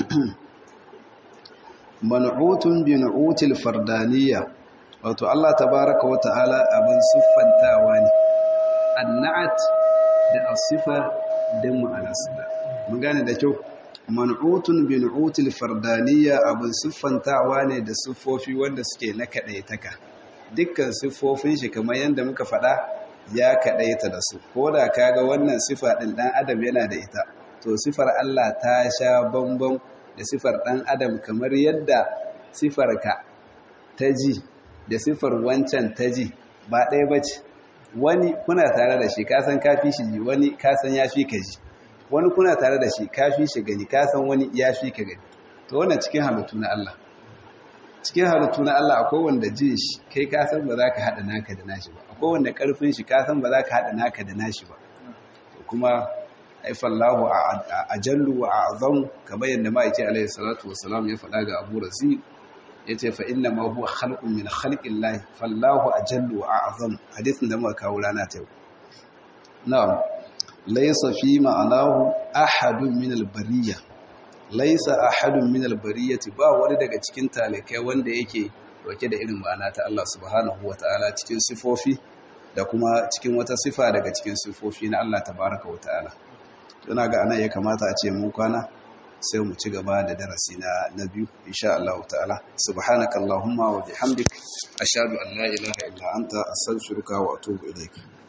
man'utun bi nu'util fardaniyya wato Allah tabaaraka wa ta'ala abin siffantawa ne annat da asifa da ma'anarsa mun gane da kyau man'utun bi nu'util fardaniyya abin siffantawa ne da siffofi wanda suke na kadaitaka dukkan siffofin shi kamar yadda muka faɗa ya kaɗaita da su ko da kaga wannan sifa ɗin ɗan adam yana da ita to sifar Allah ta sha bambam da sifar ɗan adam kamar yadda sifarka ta ji da sifar wancan ta ji ba ɗaya ba ce wani kuna tare da shi kasan kafi shi ji wani kasan ya fi ka ji wani kuna tare da shi kafi shi gani kasan wani ya fi ka gani to wannan cikin halittu na Allah cikin halittu na Allah akwai wanda jin shi kai ka san ba za ka haɗa naka da nashi ba akwai wanda ƙarfin shi ka san ba za ka haɗa naka da nashi ba kuma haifallahu a jallu wa a azam kamar yadda ma'aiki alaihi salatu wasalam ya faɗa ga abu razi ya ce fa inna ma huwa khalqun min khalqin lahi fallahu a jallu wa a azam hadisin da muka kawo rana ta yau na'am laysa fi ma'anahu ahadun min al-bariyya laisa ahadun min albariyati ba wani daga cikin talikai wanda yake dauke da irin ma'ana ta Allah subhanahu wataala cikin sifofi da kuma cikin wata sifa daga cikin sifofi na Allah tabaraka wataala ina ga anan ya kamata a ce mun kwana sai mu ci gaba da darasi na na biyu insha Allah ta'ala subhanakallahumma wa bihamdik ashhadu an la ilaha illa anta astaghfiruka wa atubu ilaik